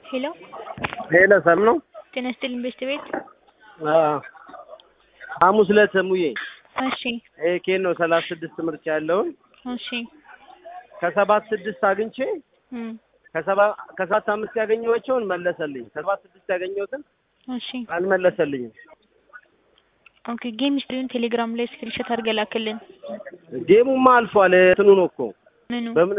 ሄሎ ሄሎ ሰም ነው። ጤና ይስጥልኝ ቤስት ቤት። ሐሙስ ዕለት ሙዬ እሺ ይሄ ኬን ነው ሰላሳ ስድስት ምርጫ ያለውን እሺ ከሰባት ስድስት አግኝቼ እም ከሰባ ከሰባት አምስት ያገኘኋቸውን መለሰልኝ። ከሰባት ስድስት ያገኘሁትን እሺ አልመለሰልኝም። ኦኬ ጌም ሂስትሪውን ቴሌግራም ላይ ስክሪንሾት አድርገህ ላክልን። ጌሙማ አልፏል። እንትኑ ነው እኮ ምኑ በምን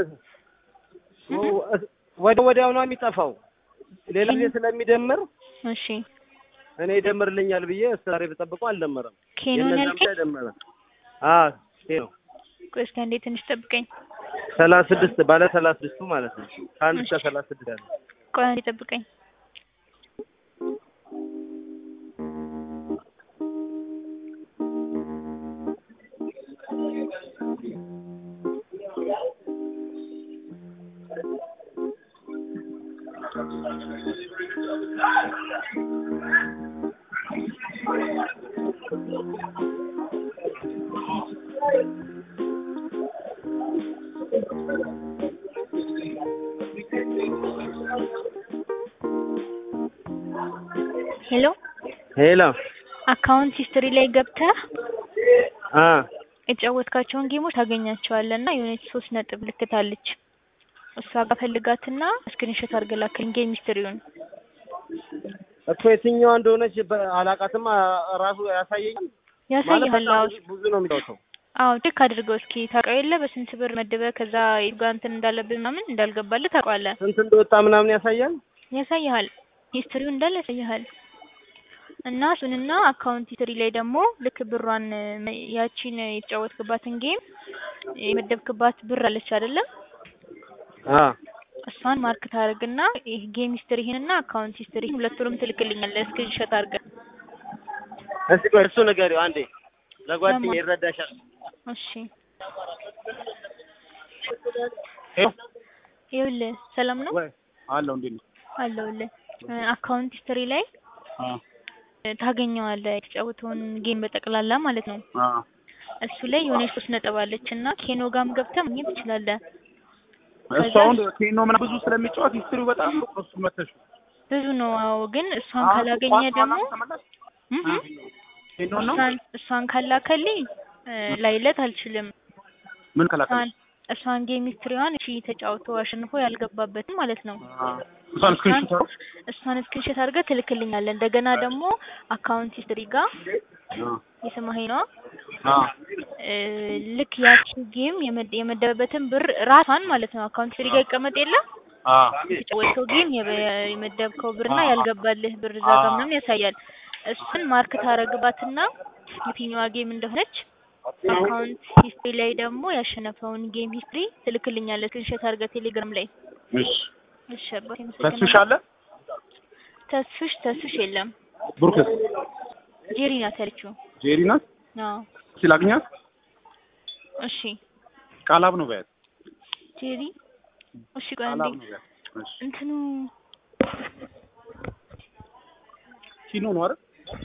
ወደ ወዲያው ነው የሚጠፋው። ሌላ ጊዜ ስለሚደምር እሺ እኔ ይደምርልኛል ብዬ እስከ ዛሬ ብጠብቀው አልደመረም። ኬኖን የእነዛም ያልከኝ ላይ ደመረ። አዎ ኬኖ ቆይ እስኪ አንዴ ትንሽ ጠብቀኝ። ሰላሳ ስድስት ባለ ሰላሳ ስድስቱ ማለት ነው። ከአንድ እስከ ሰላሳ ስድስት ያለ ቆይ አንዴ ጠብቀኝ። ሄሎ ሄሎ አካውንት ሂስትሪ ላይ ገብተህ አ የተጫወትካቸውን ጌሞች ታገኛቸዋለህ እና የሆነች ሶስት ነጥብ ምልክት አለች። እሷ ጋር ፈልጋትና ስክሪንሾት አድርገህ ላክልኝ ጌም ሂስትሪውን። እኮ የትኛዋ እንደሆነች በ- አላውቃትም። አ- ራሱ ያሳየኛል ማለት ያሳይሃል። በጣም አዎ ብዙ- ብዙ ነው የሚጫወተው። አዎ ቼክ አድርገው እስኪ ታውቀው የለ በስንት ብር መድበህ ከዛ የቱ ጋር እንትን እንዳለብህ ምናምን እንዳልገባልህ ታውቀዋለህ። ስንት እንደወጣ ምናምን ያሳያል። ያሳይሃል ሂስትሪው እንዳለ ያሳይሃል። እና እሱንና አካውንት ሂስትሪ ላይ ደግሞ ልክ ብሯን እ፣ ያቺን የተጫወትክባትን ጌም የመደብክባት ብር አለች አይደለም? አ እሷን ማርክ ታደርግና ይህ ጌም ሂስትሪህንና አካውንት ሂስትሪህን ሁለቱንም ትልክልኛለህ ስክሪንሾት አድርገህ። እስቲ ቆይ እሱ ንገሪው አንዴ ለጓደኛዬ ለማ- ይረዳሻል። እሺ ሄሎ ይኸውልህ ሰላም ነው ወይ አለው እንዴ ነው አለሁልህ። እ፣ አካውንት ሂስትሪ ላይ አ እ፣ ታገኘዋለህ የተጫወተውን ጌም በጠቅላላ ማለት ነው። አ እሱ ላይ የሆነች ሶስት ነጥብ አለች እና ኬኖ ጋም ገብተህ ማግኘት ትችላለህ። እሱ አሁን ኬኖ ምናምን ብዙ ስለሚጫወት ሂስትሪው በጣም ነው እሱ መተሽ ብዙ ነው። አዎ ግን እሷን ካላገኘ ደግሞ እም እም፣ ኬኖ ነው እሷን እሷን ካላከልኝ እ፣ ላይለት አልችልም። ምን ከላከለ እሷን እሷን ጌም ሂስትሪዋን እሺ ተጫውቶ አሸንፎ ያልገባበትም ማለት ነው። እሷን ስክሪንሾት አድርጎ እሷን ስክሪንሾት አድርገህ ትልክልኛለህ። እንደገና ደግሞ አካውንት ሂስትሪ ጋር የሰማኸኝ ነው አ እ፣ ልክ ያቺ ጌም የመደ- የመደበበትን ብር ራሷን ማለት ነው አካውንት ሂስትሪ ጋር ይቀመጥ የለም አ የተጫወተው ጌም የበ- የመደብከው ብርና ያልገባልህ ብር እዛ ጋር ምናምን ያሳያል። እሱን ማርክ ታረግባትና የትኛዋ ጌም እንደሆነች አካውንት ሂስትሪ ላይ ደግሞ ያሸነፈውን ጌም ሂስትሪ ትልክልኛለህ ስክሪንሾት አድርገህ ቴሌግራም ላይ። እሺ እሺ አባቴ ተስፍሽ አመሰግናለሁ። አለ ተስፍሽ ተስፍሽ የለም ብሩክስ ጄሪ ናት ያለችው። ጄሪ ናት አዎ ሲላግኛት እሺ ቃላብ ነው በያት ጄሪ እሺ ቆይ አንዴ ቃላብ ነው በያት እሺ እንትኑ ኪኖ ነው አይደል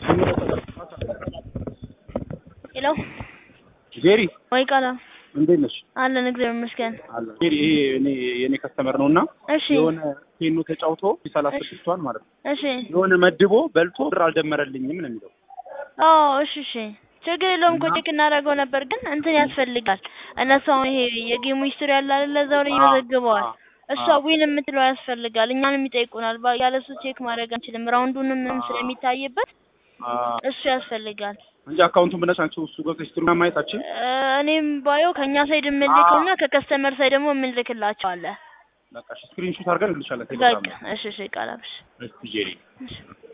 ሄሎ ጄሪ ወይ ቃላ እንዴት ነሽ አለን እግዚአብሔር ይመስገን። አለ ጄሪ ይሄ እኔ የኔ ከስተመር ነውና እሺ የሆነ ኬኖ ተጫውቶ ሰላሳ ስድስቷን ማለት ነው እሺ የሆነ መድቦ በልቶ ብር አልደመረልኝም ነው የሚለው አዎ እሺ እሺ ችግር የለውም እኮ ቼክ እናደርገው ነበር፣ ግን እንትን ያስፈልጋል። እነሱ አሁን ይሄ የጌሙ ሂስትሪ ያለ አይደለ እዛው ላይ ይመዘግበዋል። እሷ ዊን የምትለው ያስፈልጋል። እኛንም ይጠይቁናል። ባ- ያለ እሱ ቼክ ማድረግ አንችልም። ራውንዱንም ምንም ስለሚታይበት አ እሱ ያስፈልጋል። እንጂ አካውንቱን ብለሽ አንቺ እሱ ገብተሽ ሂስትሪ ማየታችን እ፣ እኔም ባየው ከእኛ ሳይድ የምንልክና ከከስተመር ሳይድ ደግሞ የምንልክላቸው አለ። በቃ ስክሪንሾት አድርገን እንልሻለን ቴሌግራም በቃ እሺ እሺ ቃላብሽ እስቲ ጄሪ እሺ